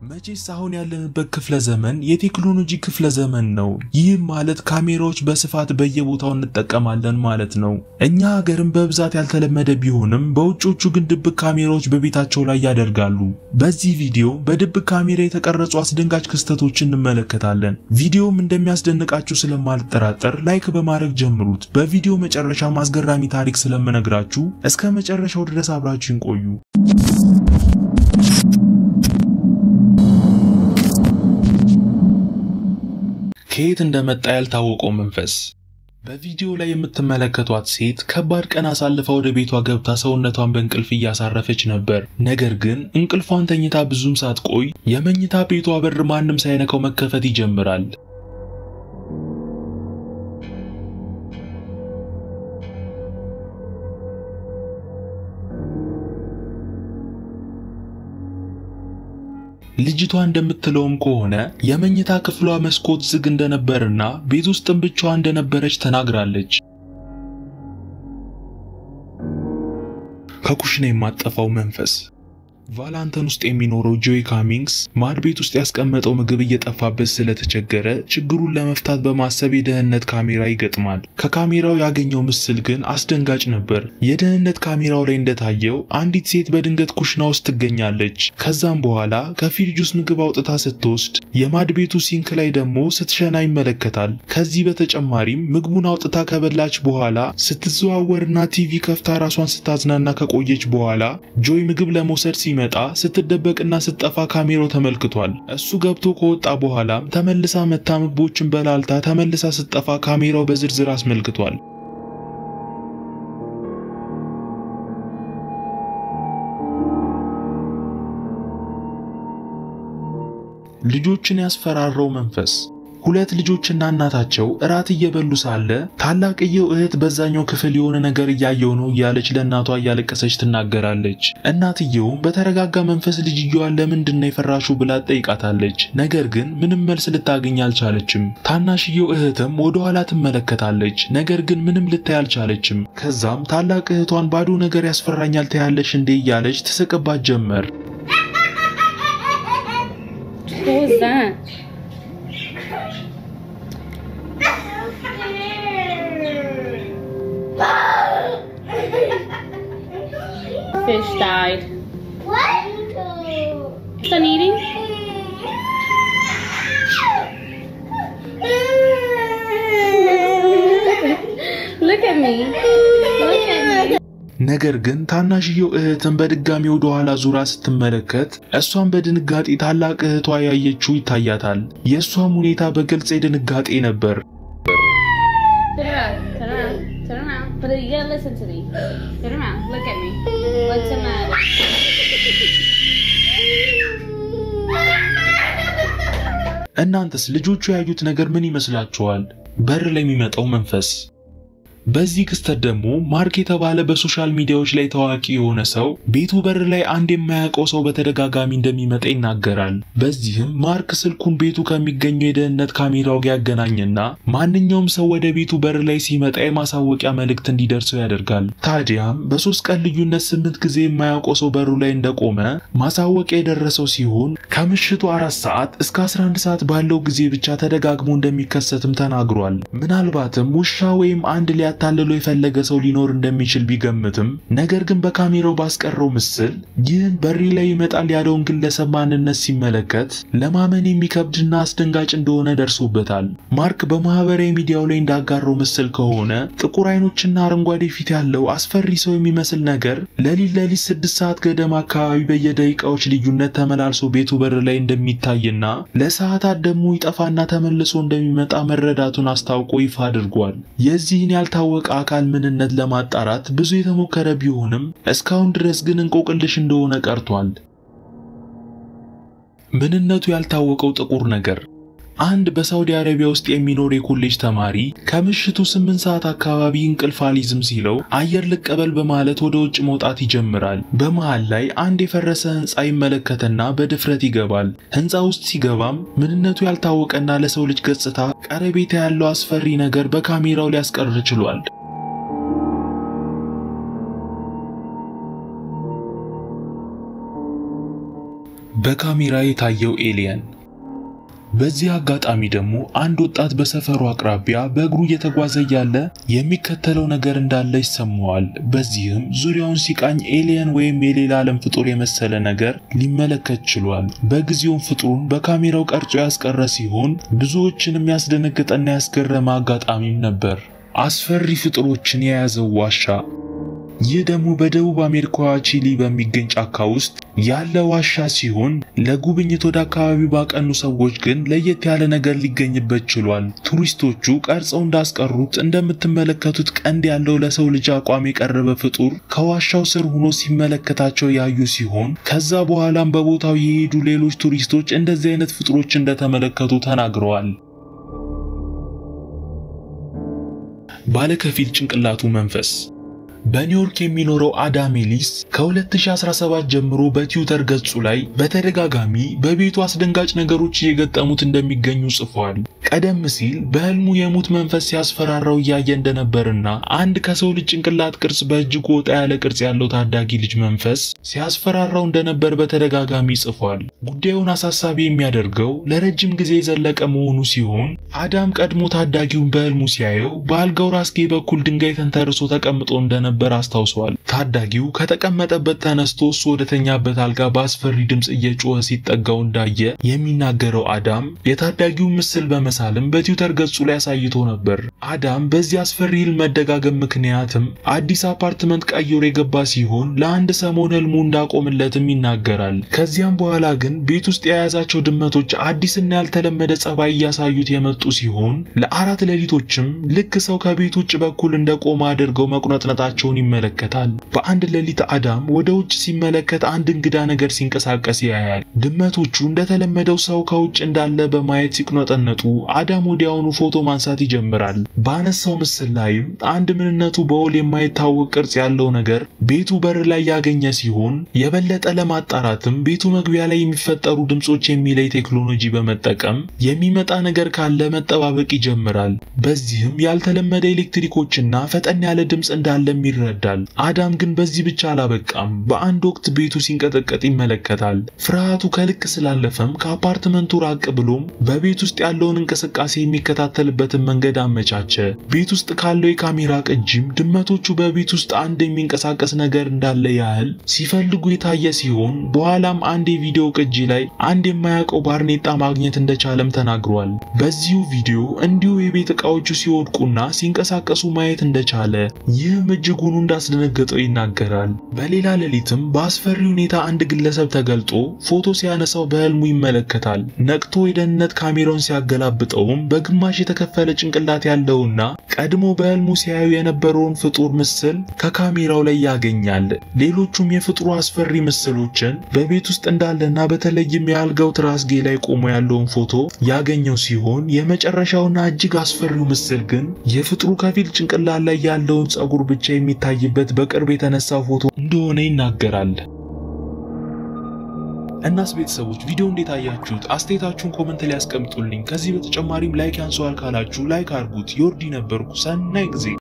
መቼስ አሁን ያለንበት ክፍለ ዘመን የቴክኖሎጂ ክፍለ ዘመን ነው። ይህም ማለት ካሜራዎች በስፋት በየቦታው እንጠቀማለን ማለት ነው። እኛ ሀገርም በብዛት ያልተለመደ ቢሆንም በውጮቹ ግን ድብቅ ካሜራዎች በቤታቸው ላይ ያደርጋሉ። በዚህ ቪዲዮ በድብቅ ካሜራ የተቀረጹ አስደንጋጭ ክስተቶችን እንመለከታለን። ቪዲዮውም እንደሚያስደንቃችሁ ስለማልጠራጠር ላይክ በማድረግ ጀምሩት። በቪዲዮ መጨረሻ አስገራሚ ታሪክ ስለምነግራችሁ እስከ መጨረሻው ድረስ አብራችሁን ቆዩ። ከየት እንደመጣ ያልታወቀው መንፈስ። በቪዲዮ ላይ የምትመለከቷት ሴት ከባድ ቀን አሳልፋ ወደ ቤቷ ገብታ ሰውነቷን በእንቅልፍ እያሳረፈች ነበር። ነገር ግን እንቅልፏን ተኝታ ብዙም ሳትቆይ የመኝታ ቤቷ በር ማንም ሳይነካው መከፈት ይጀምራል። ልጅቷ እንደምትለውም ከሆነ የመኝታ ክፍሏ መስኮት ዝግ እንደነበርና ቤት ውስጥም ብቻዋ እንደነበረች ተናግራለች። ከኩሽና የማጠፋው መንፈስ ቫላንተን ውስጥ የሚኖረው ጆይ ካሚንግስ ማድ ቤት ውስጥ ያስቀመጠው ምግብ እየጠፋበት ስለተቸገረ ችግሩን ለመፍታት በማሰብ የደህንነት ካሜራ ይገጥማል። ከካሜራው ያገኘው ምስል ግን አስደንጋጭ ነበር። የደህንነት ካሜራው ላይ እንደታየው አንዲት ሴት በድንገት ኩሽና ውስጥ ትገኛለች። ከዛም በኋላ ከፍሪጅ ውስጥ ምግብ አውጥታ ስትወስድ የማድ ቤቱ ሲንክ ላይ ደግሞ ስትሸና ይመለከታል። ከዚህ በተጨማሪም ምግቡን አውጥታ ከበላች በኋላ ስትዘዋወርና ቲቪ ከፍታ ራሷን ስታዝናና ከቆየች በኋላ ጆይ ምግብ ለመውሰድ ሲ መጣ ስትደበቅና ስትጠፋ ካሜራው ተመልክቷል። እሱ ገብቶ ከወጣ በኋላም ተመልሳ መታ ምግቦችን በላልታ ተመልሳ ስትጠፋ ካሜራው በዝርዝር አስመልክቷል። ልጆችን ያስፈራራው መንፈስ ሁለት ልጆችና እናታቸው እራት እየበሉ ሳለ ታላቅየው እህት በዛኛው ክፍል የሆነ ነገር እያየው ነው እያለች ለእናቷ እያለቀሰች ትናገራለች። እናትየውም በተረጋጋ መንፈስ ልጅየዋን ለምንድን ነው የፈራሹ ብላ ጠይቃታለች። ነገር ግን ምንም መልስ ልታገኝ አልቻለችም። ታናሽየው እህትም ወደ ኋላ ትመለከታለች። ነገር ግን ምንም ልታይ አልቻለችም። ከዛም ታላቅ እህቷን ባዶ ነገር ያስፈራኛል ታያለሽ እንዴ እያለች ትስቅባት ጀመር። Fish died. What? Done eating? Look at me. Look at me. ነገር ግን ታናሽየው እህትን በድጋሚ ወደ ኋላ ዙራ ስትመለከት እሷን በድንጋጤ ታላቅ እህቷ ያየችው ይታያታል። የእሷም ሁኔታ በግልጽ የድንጋጤ ነበር። Turn around. Turn around. Turn around. But you gotta listen to me. Turn around. Look at me. What's the matter? እናንተስ ልጆቹ ያዩት ነገር ምን ይመስላችኋል? በር ላይ የሚመጣው መንፈስ በዚህ ክስተት ደግሞ ማርክ የተባለ በሶሻል ሚዲያዎች ላይ ታዋቂ የሆነ ሰው ቤቱ በር ላይ አንድ የማያውቀው ሰው በተደጋጋሚ እንደሚመጣ ይናገራል። በዚህም ማርክ ስልኩን ቤቱ ከሚገኘው የደህንነት ካሜራው ጋር ያገናኝና ማንኛውም ሰው ወደ ቤቱ በር ላይ ሲመጣ የማሳወቂያ መልእክት እንዲደርሰው ያደርጋል። ታዲያም በሶስት ቀን ልዩነት ስምንት ጊዜ የማያውቀው ሰው በሩ ላይ እንደቆመ ማሳወቂያ የደረሰው ሲሆን ከምሽቱ አራት ሰዓት እስከ 11 ሰዓት ባለው ጊዜ ብቻ ተደጋግሞ እንደሚከሰትም ተናግሯል። ምናልባትም ውሻ ወይም አንድ ሊያ ታልሎ የፈለገ ሰው ሊኖር እንደሚችል ቢገምትም ነገር ግን በካሜራው ባስቀረው ምስል ይህን በሪ ላይ ይመጣል ያለውን ግለሰብ ማንነት ሲመለከት ለማመን የሚከብድና አስደንጋጭ እንደሆነ ደርሶበታል። ማርክ በማህበራዊ ሚዲያው ላይ እንዳጋራው ምስል ከሆነ ጥቁር አይኖችና አረንጓዴ ፊት ያለው አስፈሪ ሰው የሚመስል ነገር ለሊት ለሊት ስድስት ሰዓት ገደማ አካባቢ በየደቂቃዎች ልዩነት ተመላልሶ ቤቱ በር ላይ እንደሚታይና ለሰዓታት ደግሞ ይጠፋና ተመልሶ እንደሚመጣ መረዳቱን አስታውቆ ይፋ አድርጓል። የዚህን ያልታ ወቀ አካል ምንነት ለማጣራት ብዙ የተሞከረ ቢሆንም እስካሁን ድረስ ግን እንቆቅልሽ እንደሆነ ቀርቷል። ምንነቱ ያልታወቀው ጥቁር ነገር አንድ በሳውዲ አረቢያ ውስጥ የሚኖር የኮሌጅ ተማሪ ከምሽቱ ስምንት ሰዓት አካባቢ እንቅልፍ አልይዝም ሲለው አየር ልቀበል በማለት ወደ ውጭ መውጣት ይጀምራል። በመሃል ላይ አንድ የፈረሰ ህንፃ ይመለከትና በድፍረት ይገባል። ህንፃ ውስጥ ሲገባም ምንነቱ ያልታወቀና ለሰው ልጅ ገጽታ ቀረቤታ ያለው አስፈሪ ነገር በካሜራው ሊያስቀር ችሏል። በካሜራ የታየው ኤሊየን። በዚህ አጋጣሚ ደግሞ አንድ ወጣት በሰፈሩ አቅራቢያ በእግሩ እየተጓዘ እያለ የሚከተለው ነገር እንዳለ ይሰማዋል። በዚህም ዙሪያውን ሲቃኝ ኤሊየን ወይም የሌላ ዓለም ፍጡር የመሰለ ነገር ሊመለከት ችሏል። በጊዜውም ፍጡሩን በካሜራው ቀርጾ ያስቀረ ሲሆን ብዙዎችንም ያስደነገጠና ያስገረመ አጋጣሚም ነበር። አስፈሪ ፍጡሮችን የያዘው ዋሻ ይህ ደግሞ በደቡብ አሜሪካዋ ቺሊ በሚገኝ ጫካ ውስጥ ያለ ዋሻ ሲሆን ለጉብኝት ወደ አካባቢው ባቀኑ ሰዎች ግን ለየት ያለ ነገር ሊገኝበት ችሏል። ቱሪስቶቹ ቀርጸው እንዳስቀሩት እንደምትመለከቱት ቀንድ ያለው ለሰው ልጅ አቋም የቀረበ ፍጡር ከዋሻው ስር ሆኖ ሲመለከታቸው ያዩ ሲሆን ከዛ በኋላም በቦታው የሄዱ ሌሎች ቱሪስቶች እንደዚህ አይነት ፍጡሮች እንደተመለከቱ ተናግረዋል። ባለከፊል ጭንቅላቱ መንፈስ በኒውዮርክ የሚኖረው አዳም ኤሊስ ከ2017 ጀምሮ በትዊተር ገጹ ላይ በተደጋጋሚ በቤቱ አስደንጋጭ ነገሮች እየገጠሙት እንደሚገኙ ጽፏል። ቀደም ሲል በህልሙ የሙት መንፈስ ሲያስፈራራው እያየ እንደነበርና አንድ ከሰው ልጅ ጭንቅላት ቅርጽ በእጅጉ ወጣ ያለ ቅርጽ ያለው ታዳጊ ልጅ መንፈስ ሲያስፈራራው እንደነበር በተደጋጋሚ ጽፏል። ጉዳዩን አሳሳቢ የሚያደርገው ለረጅም ጊዜ የዘለቀ መሆኑ ሲሆን አዳም ቀድሞ ታዳጊውን በህልሙ ሲያየው በአልጋው ራስጌ በኩል ድንጋይ ተንተርሶ ተቀምጦ እንደነበር ነበር አስታውሷል። ታዳጊው ከተቀመጠበት ተነስቶ እሱ ወደተኛበት አልጋ በአስፈሪ ድምፅ እየጮኸ ሲጠጋው እንዳየ የሚናገረው አዳም የታዳጊውን ምስል በመሳልም በትዊተር ገጹ ላይ አሳይቶ ነበር። አዳም በዚህ አስፈሪ ህልም መደጋገም ምክንያትም አዲስ አፓርትመንት ቀይሮ የገባ ሲሆን ለአንድ ሰሞን ህልሙ እንዳቆምለትም ይናገራል። ከዚያም በኋላ ግን ቤት ውስጥ የያዛቸው ድመቶች አዲስና ያልተለመደ ጸባይ እያሳዩት የመጡ ሲሆን ለአራት ሌሊቶችም ልክ ሰው ከቤት ውጭ በኩል እንደቆመ አድርገው መቁነጥነጣቸው ሰዎችን ይመለከታል። በአንድ ሌሊት አዳም ወደ ውጭ ሲመለከት አንድ እንግዳ ነገር ሲንቀሳቀስ ያያል። ድመቶቹ እንደተለመደው ሰው ከውጭ እንዳለ በማየት ሲቅኖጠነጡ አዳም ወዲያውኑ ፎቶ ማንሳት ይጀምራል። ባነሳው ምስል ላይም አንድ ምንነቱ በውል የማይታወቅ ቅርጽ ያለው ነገር ቤቱ በር ላይ ያገኘ ሲሆን የበለጠ ለማጣራትም ቤቱ መግቢያ ላይ የሚፈጠሩ ድምጾች የሚለይ ቴክኖሎጂ በመጠቀም የሚመጣ ነገር ካለ መጠባበቅ ይጀምራል። በዚህም ያልተለመደ ኤሌክትሪኮችና ፈጠን ያለ ድምፅ እንዳለም ይረዳል። አዳም ግን በዚህ ብቻ አላበቃም። በአንድ ወቅት ቤቱ ሲንቀጠቀጥ ይመለከታል። ፍርሃቱ ከልክ ስላለፈም ከአፓርትመንቱ ራቅ ብሎም በቤት ውስጥ ያለውን እንቅስቃሴ የሚከታተልበትን መንገድ አመቻቸ። ቤት ውስጥ ካለው የካሜራ ቅጂም ድመቶቹ በቤት ውስጥ አንድ የሚንቀሳቀስ ነገር እንዳለ ያህል ሲፈልጉ የታየ ሲሆን በኋላም አንድ የቪዲዮ ቅጂ ላይ አንድ የማያውቀው ባርኔጣ ማግኘት እንደቻለም ተናግሯል። በዚሁ ቪዲዮ እንዲሁ የቤት ዕቃዎቹ ሲወድቁና ሲንቀሳቀሱ ማየት እንደቻለ ይህም እጅጉኑ እንዳስደነገጠው ይናገራል። በሌላ ሌሊትም በአስፈሪ ሁኔታ አንድ ግለሰብ ተገልጦ ፎቶ ሲያነሳው በህልሙ ይመለከታል። ነቅቶ የደህንነት ካሜራውን ሲያገላብጠውም በግማሽ የተከፈለ ጭንቅላት ያለውና ቀድሞ በህልሙ ሲያዩ የነበረውን ፍጡር ምስል ከካሜራው ላይ ያገኛል። ሌሎቹም የፍጡሩ አስፈሪ ምስሎችን በቤት ውስጥ እንዳለና በተለይም የአልጋው ትራስጌ ላይ ቆሞ ያለውን ፎቶ ያገኘው ሲሆን የመጨረሻውና እጅግ አስፈሪው ምስል ግን የፍጡሩ ከፊል ጭንቅላት ላይ ያለውን ጸጉር ብቻ የሚታይበት በቅርብ የተነሳው ፎቶ እንደሆነ ይናገራል። እናስ ቤተሰቦች ቪዲዮ እንዴት አያችሁት? አስተያየታችሁን ኮመንት ላይ ያስቀምጡልኝ። ከዚህ በተጨማሪም ላይክ ያንሰዋል ካላችሁ ላይክ አድርጉት። ዮርዲ ነበርኩ። ሰናይ ጊዜ